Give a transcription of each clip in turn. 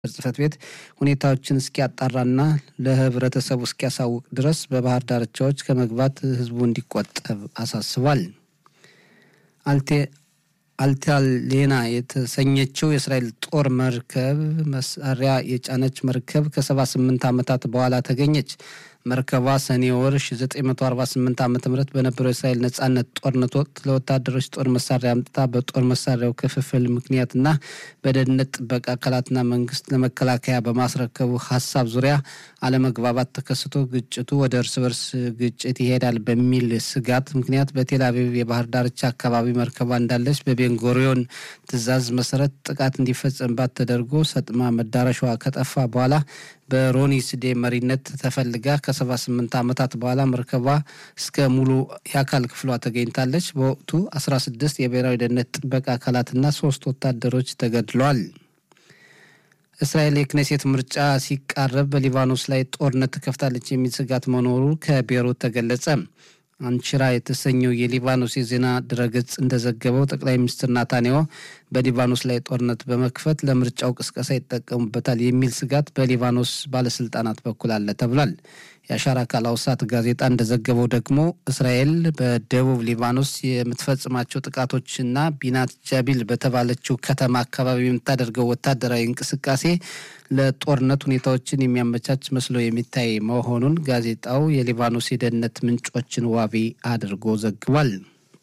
ጽሕፈት ቤት ሁኔታዎችን እስኪያጣራና ለህብረተሰቡ እስኪያሳውቅ ድረስ በባህር ዳርቻዎች ከመግባት ህዝቡ እንዲቆጠብ አሳስቧል። አልታሌና የተሰኘችው የእስራኤል ጦር መርከብ መሳሪያ የጫነች መርከብ ከ78 ዓመታት በኋላ ተገኘች። መርከቧ ሰኔ ወር 1948 ዓ ም በነበረው የእስራኤል ነጻነት ጦርነት ወቅት ለወታደሮች ጦር መሳሪያ አምጥታ በጦር መሳሪያው ክፍፍል ምክንያትና በደህንነት ጥበቃ አካላትና መንግስት ለመከላከያ በማስረከቡ ሀሳብ ዙሪያ አለመግባባት ተከስቶ ግጭቱ ወደ እርስ በርስ ግጭት ይሄዳል በሚል ስጋት ምክንያት በቴል አቪቭ የባህር ዳርቻ አካባቢ መርከቧ እንዳለች በቤንጎሪዮን ትዕዛዝ መሰረት ጥቃት እንዲፈጸምባት ተደርጎ ሰጥማ መዳረሻዋ ከጠፋ በኋላ በሮኒ ስዴ መሪነት ተፈልጋ ከ78 ዓመታት በኋላ መርከቧ እስከ ሙሉ የአካል ክፍሏ ተገኝታለች። በወቅቱ 16 የብሔራዊ ደህንነት ጥበቃ አካላትና ሶስት ወታደሮች ተገድለዋል። እስራኤል የክኔሴት ምርጫ ሲቃረብ በሊባኖስ ላይ ጦርነት ትከፍታለች የሚል ስጋት መኖሩ ከቤይሩት ተገለጸ። አንቺራ የተሰኘው የሊባኖስ የዜና ድረገጽ እንደዘገበው ጠቅላይ ሚኒስትር ናታንያሁ በሊባኖስ ላይ ጦርነት በመክፈት ለምርጫው ቅስቀሳ ይጠቀሙበታል የሚል ስጋት በሊባኖስ ባለስልጣናት በኩል አለ ተብሏል። የአሻራ ካላውሳት ጋዜጣ እንደዘገበው ደግሞ እስራኤል በደቡብ ሊባኖስ የምትፈጽማቸው ጥቃቶችና ቢናት ጃቢል በተባለችው ከተማ አካባቢ የምታደርገው ወታደራዊ እንቅስቃሴ ለጦርነት ሁኔታዎችን የሚያመቻች መስሎ የሚታይ መሆኑን ጋዜጣው የሊባኖስ የደህንነት ምንጮችን ዋቢ አድርጎ ዘግቧል።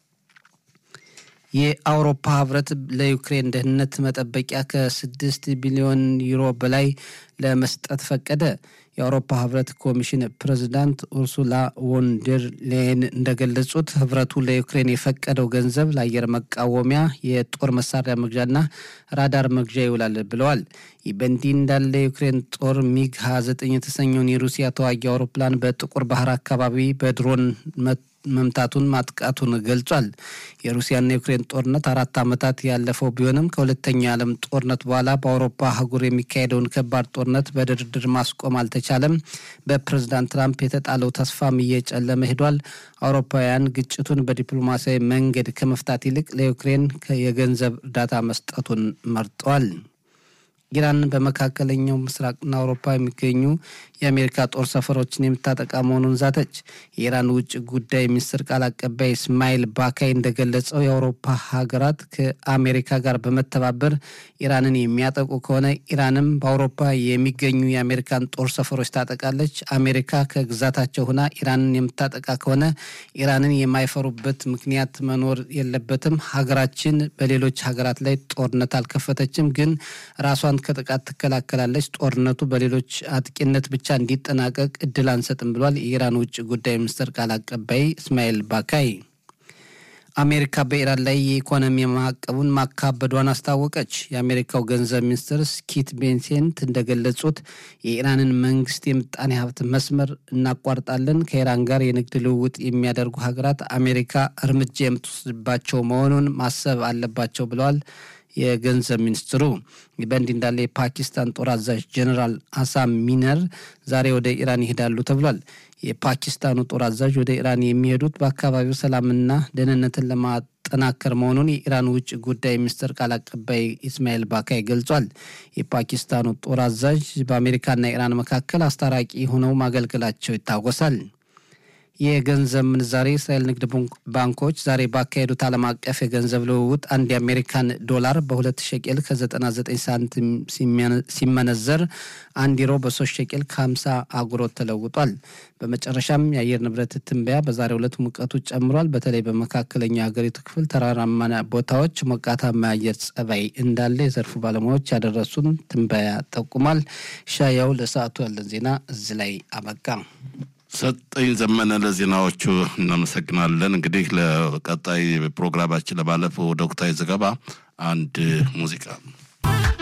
የአውሮፓ ህብረት ለዩክሬን ደህንነት መጠበቂያ ከስድስት ቢሊዮን ዩሮ በላይ ለመስጠት ፈቀደ። የአውሮፓ ህብረት ኮሚሽን ፕሬዚዳንት ኡርሱላ ቮንደር ሌየን እንደገለጹት ህብረቱ ለዩክሬን የፈቀደው ገንዘብ ለአየር መቃወሚያ፣ የጦር መሳሪያ መግዣና ራዳር መግዣ ይውላል ብለዋል። ይህ በእንዲህ እንዳለ የዩክሬን ጦር ሚግ 29 የተሰኘውን የሩሲያ ተዋጊ አውሮፕላን በጥቁር ባህር አካባቢ በድሮን መምታቱን ማጥቃቱን ገልጿል። የሩሲያና የዩክሬን ጦርነት አራት ዓመታት ያለፈው ቢሆንም ከሁለተኛው የዓለም ጦርነት በኋላ በአውሮፓ አህጉር የሚካሄደውን ከባድ ጦርነት በድርድር ማስቆም አልተቻለም። በፕሬዝዳንት ትራምፕ የተጣለው ተስፋም እየጨለመ ሄዷል። አውሮፓውያን ግጭቱን በዲፕሎማሲያዊ መንገድ ከመፍታት ይልቅ ለዩክሬን የገንዘብ እርዳታ መስጠቱን መርጠዋል። ኢራን በመካከለኛው ምስራቅና አውሮፓ የሚገኙ የአሜሪካ ጦር ሰፈሮችን የምታጠቃ መሆኑን ዛተች። የኢራን ውጭ ጉዳይ ሚኒስትር ቃል አቀባይ እስማኤል ባካይ እንደገለጸው የአውሮፓ ሀገራት ከአሜሪካ ጋር በመተባበር ኢራንን የሚያጠቁ ከሆነ ኢራንም በአውሮፓ የሚገኙ የአሜሪካን ጦር ሰፈሮች ታጠቃለች። አሜሪካ ከግዛታቸው ሆና ኢራንን የምታጠቃ ከሆነ ኢራንን የማይፈሩበት ምክንያት መኖር የለበትም። ሀገራችን በሌሎች ሀገራት ላይ ጦርነት አልከፈተችም፣ ግን ራሷን ከጥቃት ትከላከላለች። ጦርነቱ በሌሎች አጥቂነት ብቻ እንዲጠናቀቅ እድል አንሰጥም ብሏል የኢራን ውጭ ጉዳይ ሚኒስትር ቃል አቀባይ እስማኤል ባካይ። አሜሪካ በኢራን ላይ የኢኮኖሚ ማዕቀቡን ማካበዷን አስታወቀች። የአሜሪካው ገንዘብ ሚኒስትር ስኪት ቤንሴንት እንደገለጹት የኢራንን መንግስት የምጣኔ ሀብት መስመር እናቋርጣለን፣ ከኢራን ጋር የንግድ ልውውጥ የሚያደርጉ ሀገራት አሜሪካ እርምጃ የምትወስድባቸው መሆኑን ማሰብ አለባቸው ብለዋል። የገንዘብ ሚኒስትሩ በእንዲህ እንዳለ የፓኪስታን ጦር አዛዥ ጀኔራል አሳም ሚነር ዛሬ ወደ ኢራን ይሄዳሉ ተብሏል። የፓኪስታኑ ጦር አዛዥ ወደ ኢራን የሚሄዱት በአካባቢው ሰላምና ደህንነትን ለማጠናከር መሆኑን የኢራን ውጭ ጉዳይ ሚኒስትር ቃል አቀባይ ኢስማኤል ባካይ ገልጿል። የፓኪስታኑ ጦር አዛዥ በአሜሪካና ኢራን መካከል አስታራቂ ሆነው ማገልገላቸው ይታወሳል። የገንዘብ ምንዛሬ እስራኤል ንግድ ባንኮች ዛሬ ባካሄዱት ዓለም አቀፍ የገንዘብ ልውውጥ አንድ የአሜሪካን ዶላር በሁለት ሸቄል ከ99 ሳንቲም ሲመነዘር አንድ ዩሮ በሶስት ሸቄል ከ50 አጉሮት ተለውጧል። በመጨረሻም የአየር ንብረት ትንበያ በዛሬው ዕለት ሙቀቱ ጨምሯል። በተለይ በመካከለኛው የሀገሪቱ ክፍል ተራራማ ቦታዎች ሞቃታማ የአየር ጸባይ እንዳለ የዘርፉ ባለሙያዎች ያደረሱን ትንበያ ጠቁሟል። ሻያው ለሰዓቱ ያለን ዜና እዚህ ላይ አበቃ። ሰጠኝ ዘመነ ለዜናዎቹ እናመሰግናለን። እንግዲህ ለቀጣይ ፕሮግራማችን ለማለፍ ወደ ወቅታዊ ዘገባ አንድ ሙዚቃ